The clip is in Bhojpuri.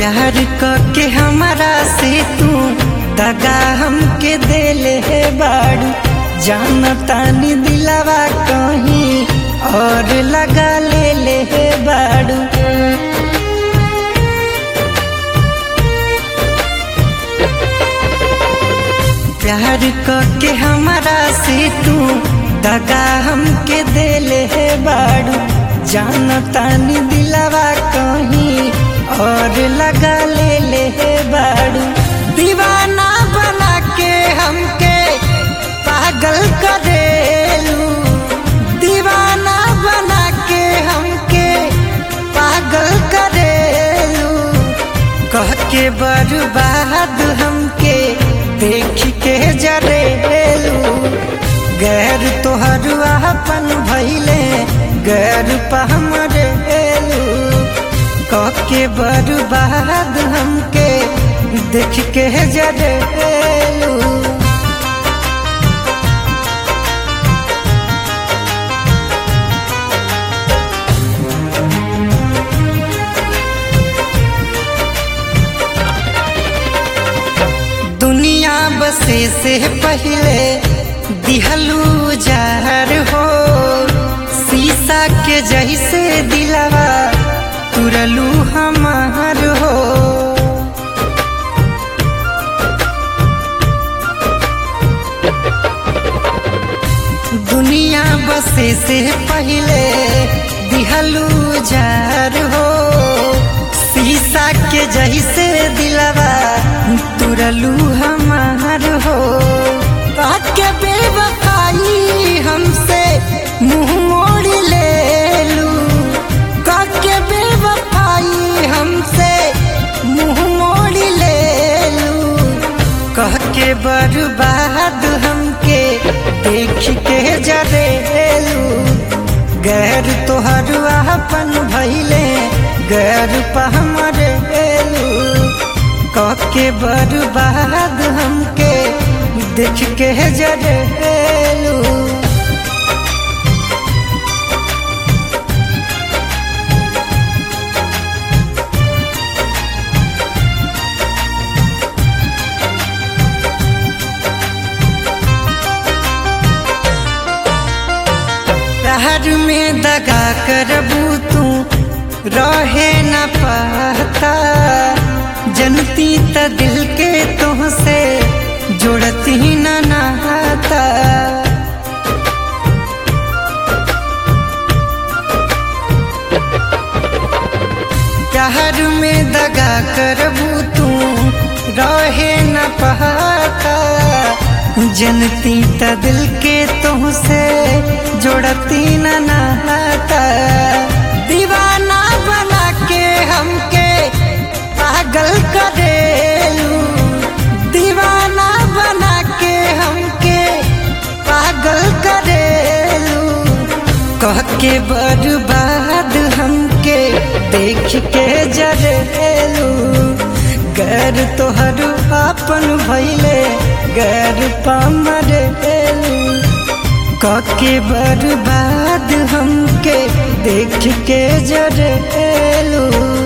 प्यार के हमारा से तू दगा हमके देले है बाड़ू जानतानी दिलावा कहीं और लगा ले ले है बाड़ू प्यार के हमारा से तू दगा हमके देले है बाड़ू जानतानी दिलावा कहीं और लगा ले ले है बाड़ू दीवाना बना के हमके पागल करेलू दीवाना बना के हमके पागल करेलू कह के बर्बाद हमके देख के जरेलू गैर तोहर अपन भैले गैर पहमरेलू कह के बर्बाद हमके देख के जरेलू दुनिया बसे से पहले दिहलू जहर हो शीशा के जैसे दिलवा तुरलू हमार हो दुनिया बसे से पहले दिहलू जहर हो शीशा के जैसे दिलवा तुरलू हमार हो के बेवफाई हमसे मुंह मोड़ ले लू के बेवफाई हमसे मुंह मोड़ ले लू कह के बर्बाद हमके देख के जरेलू गैर तोहर अपन भैले गैर पहमरेलू कह के बर्बाद हमके देख के जरेलू प्यार में दगा करबू तू रहे न पाता जनती त दिल के तुहसे जुड़ती न नहाता प्यार में दगा करबू तू रहे न पाता जनती त दिल के तुहसे जोड़ती न नहाता दीवाना बना के हमके पागल करेलू दीवाना बना के हमके पागल करेलू कह के बर्बाद हमके देख के जरेलू गैर तोहर अपन भैले गैर पमरेलू कके बर्बाद हमके देख के जरेलू